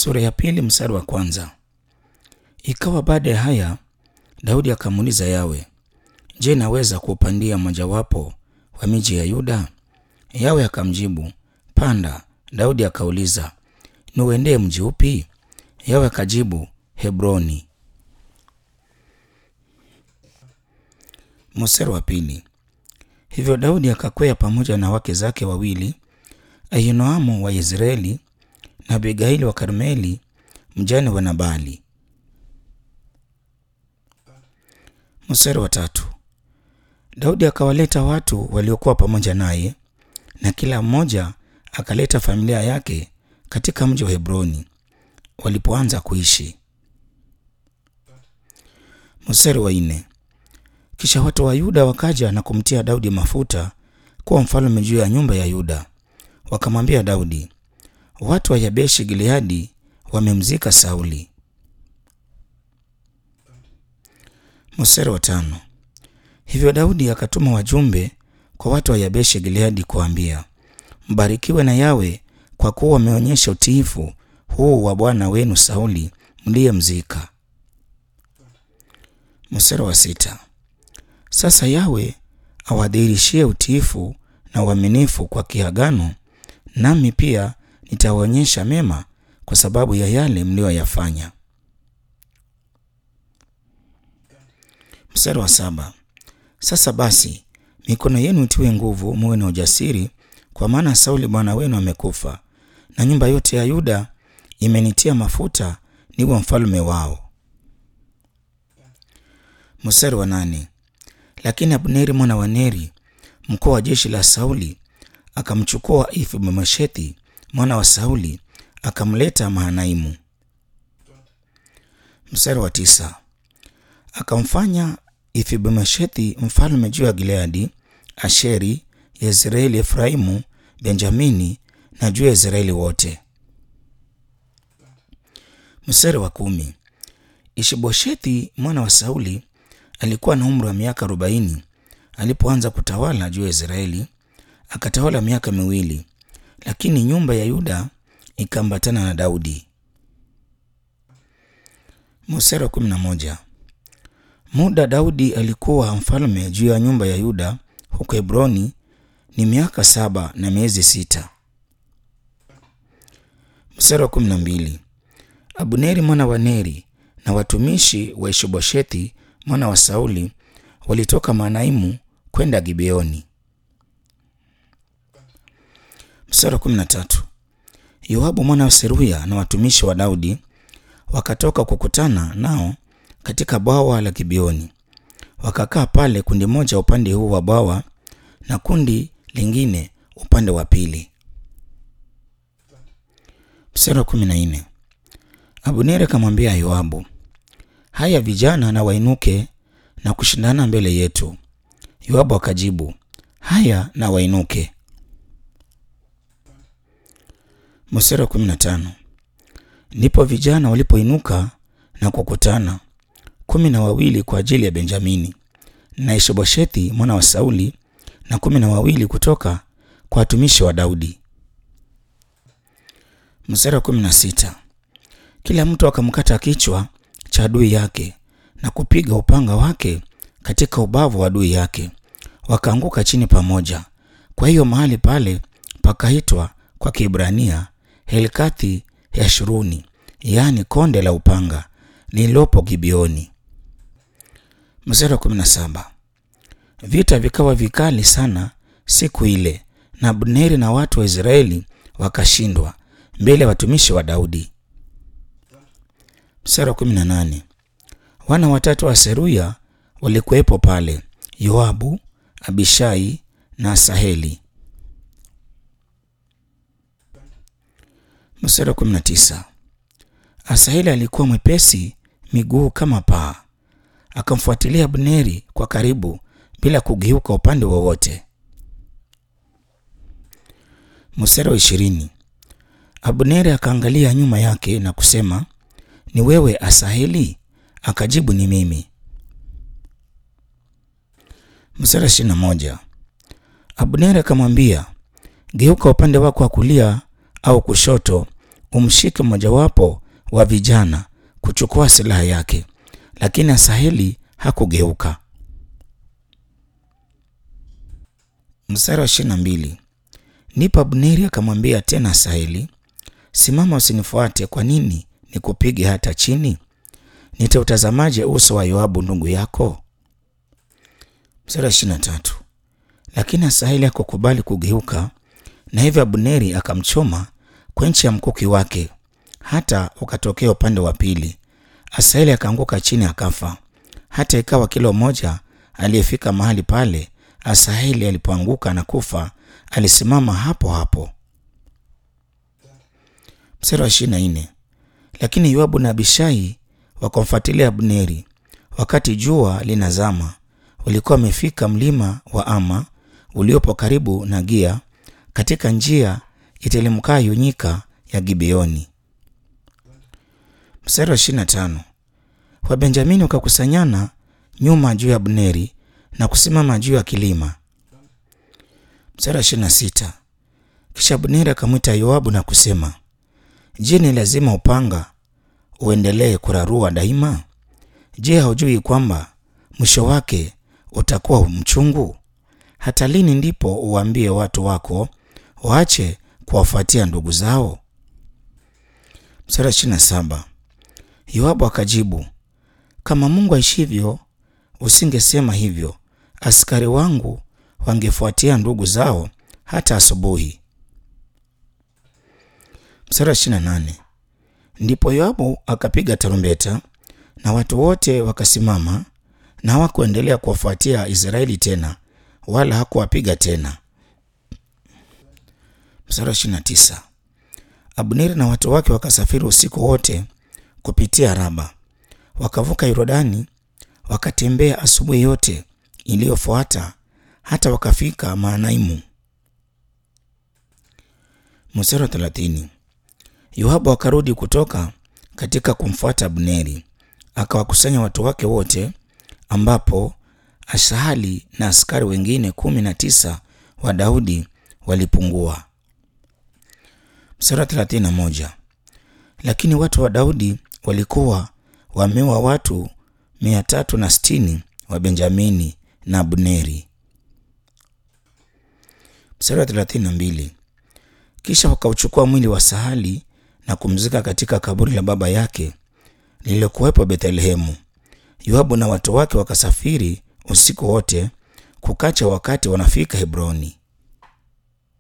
Sura ya pili mstari wa kwanza. Ikawa baada ya haya, Daudi akamuuliza Yawe, Je, naweza kuupandia mojawapo wa miji ya Yuda? Yawe akamjibu, Panda. Daudi akauliza, niuendee mji upi? Yawe akajibu, Hebroni. Mstari wa pili. Hivyo Daudi akakwea pamoja na wake zake wawili, Ahinoamu wa Yezreeli na Abigaili wa Karmeli, mjane wa Nabali. Mstari wa tatu. Daudi akawaleta watu waliokuwa pamoja naye, na kila mmoja akaleta familia yake katika mji wa Hebroni walipoanza kuishi. Mstari wa nne. Kisha watu wa Yuda wakaja na kumtia Daudi mafuta kuwa mfalme juu ya nyumba ya Yuda. Wakamwambia Daudi, watu wa Yabeshi Gileadi wamemzika Sauli. Mstari wa tano. Hivyo Daudi akatuma wajumbe kwa watu wa Yabeshi Gileadi kuambia, mbarikiwe na Yawe kwa kuwa wameonyesha utiifu huu wa bwana wenu Sauli mliyemzika. Mstari wa sita. Sasa Yawe awadhihirishie utiifu na uaminifu kwa kiagano, nami pia nitawaonyesha mema kwa sababu ya yale mliyoyafanya. Mstari wa saba. Sasa basi mikono yenu itiwe nguvu, muwe na ujasiri, kwa maana Sauli bwana wenu amekufa, na nyumba yote ya Yuda imenitia mafuta niwe mfalme wao. Mstari wa nane. Lakini Abneri mwana wa Neri, mkuu wa jeshi la Sauli, akamchukua Ifibomeshethi mwana wa Sauli, akamleta Mahanaimu. Mstari wa tisa. Akamfanya Ifibomeshethi mfalme juu ya Gileadi, Asheri, Yezreeli, Efraimu, Benjamini na juu ya Israeli wote. Mstari wa kumi. Ishiboshethi mwana wa Sauli alikuwa na umri wa miaka arobaini alipoanza kutawala juu ya Israeli, akatawala miaka miwili, lakini nyumba ya Yuda ikaambatana na Daudi. Mstari wa kumi na moja. Muda Daudi alikuwa mfalme juu ya nyumba ya Yuda huko Hebroni ni miaka saba na miezi sita. Mstari wa kumi na mbili. Abuneri mwana wa Neri na watumishi wa Ishiboshethi mwana wa Sauli walitoka Manaimu kwenda Gibeoni. Mstari wa kumi na tatu. Yoabu mwana wa Seruya na watumishi wa Daudi wakatoka kukutana nao katika bwawa la Gibeoni. Wakakaa pale, kundi moja upande huu wa bwawa na kundi lingine upande wa pili. Mstari wa kumi na nne. Abuneri akamwambia Yoabu, haya vijana na wainuke na kushindana mbele yetu. Yoabu akajibu, haya na wainuke. Mstari wa kumi na tano. Ndipo vijana walipoinuka na kukutana kumi na wawili kwa ajili ya Benjamini na Ishiboshethi mwana wa Sauli na kumi na wawili kutoka kwa watumishi wa Daudi. Mstari wa kumi na sita. Kila mtu akamkata kichwa cha adui yake na kupiga upanga wake katika ubavu wa adui yake, wakaanguka chini pamoja. Kwa hiyo mahali pale pakaitwa kwa Kiebrania Helkathi Yashuruni, yaani konde la upanga lililopo Gibeoni. Mstari wa kumi na saba. Vita vikawa vikali sana siku ile, na Abneri na watu wa Israeli wakashindwa mbele ya watumishi wa Daudi. Mstari wa kumi na nane. Wana watatu wa Seruya walikuwepo pale, Yoabu, Abishai na Asaheli. Mstari wa kumi na tisa. Asaheli alikuwa mwepesi miguu kama paa, akamfuatilia Abneri kwa karibu bila kugeuka upande wowote. Mstari wa ishirini. Abneri akaangalia nyuma yake na kusema, ni wewe Asaheli? Akajibu, ni mimi. Mstari wa ishirini na moja. Abneri akamwambia, geuka upande wako wa kulia au kushoto umshike mmojawapo wa vijana kuchukua silaha yake, lakini Asaheli hakugeuka. Mstari wa ishirini na mbili. Ndipo Abneri akamwambia tena Asaheli, simama, usinifuate. Kwa nini nikupige hata chini? Nitautazamaje uso wa Yoabu ndugu yako? Mstari wa ishirini na tatu. Lakini Asaheli hakukubali kugeuka, na hivyo Abneri akamchoma kwa nchi ya mkuki wake, hata ukatokea upande wa pili. Asaheli akaanguka chini akafa. Hata ikawa kila mmoja aliyefika mahali pale Asaheli alipoanguka na kufa, alisimama hapo hapo. Mstari wa ishirini na nne. Lakini Yoabu na Abishai wakamfuatilia Abneri wakati jua linazama. Walikuwa wamefika mlima wa Ama uliopo karibu na Gia, katika njia itelemkayo nyika ya Gibeoni. Mstari wa ishirini na tano. Wabenjamini wakakusanyana nyuma juu ya Abneri na kusimama juu ya kilima. Mstari wa ishirini na sita. Kisha Abneri akamwita Yoabu na kusema, Je, ni lazima upanga uendelee kurarua daima? Je, haujui kwamba mwisho wake utakuwa mchungu? Hata lini ndipo uwaambie watu wako waache kuwafuatia ndugu zao? Mstari wa ishirini na saba. Yoabu akajibu, kama Mungu aishivyo, usingesema hivyo, askari wangu wangefuatia ndugu zao hata asubuhi. Mstari wa ishirini na nane. Ndipo Yoabu akapiga tarumbeta na watu wote wakasimama, na hawakuendelea kuwafuatia Israeli tena, wala hakuwapiga tena. Mstari wa ishirini na tisa. Abneri na watu wake wakasafiri usiku wote kupitia Raba, wakavuka Yordani, wakatembea asubuhi yote iliyofuata hata wakafika Maanaimu. Mstari wa thelathini. Yoabu akarudi kutoka katika kumfuata Abneri, akawakusanya watu wake wote, ambapo Asahali na askari wengine kumi na tisa wa Daudi walipungua. Mstari wa thelathini na moja. Lakini watu wa Daudi walikuwa wameua watu mia tatu na sitini wa Benjamini na Abneri. Mstari wa thelathini na mbili. Kisha wakauchukua mwili wa Sahali na kumzika katika kaburi la baba yake lililokuwepo Bethlehemu. Yoabu na watu wake wakasafiri usiku wote kukacha, wakati wanafika Hebroni.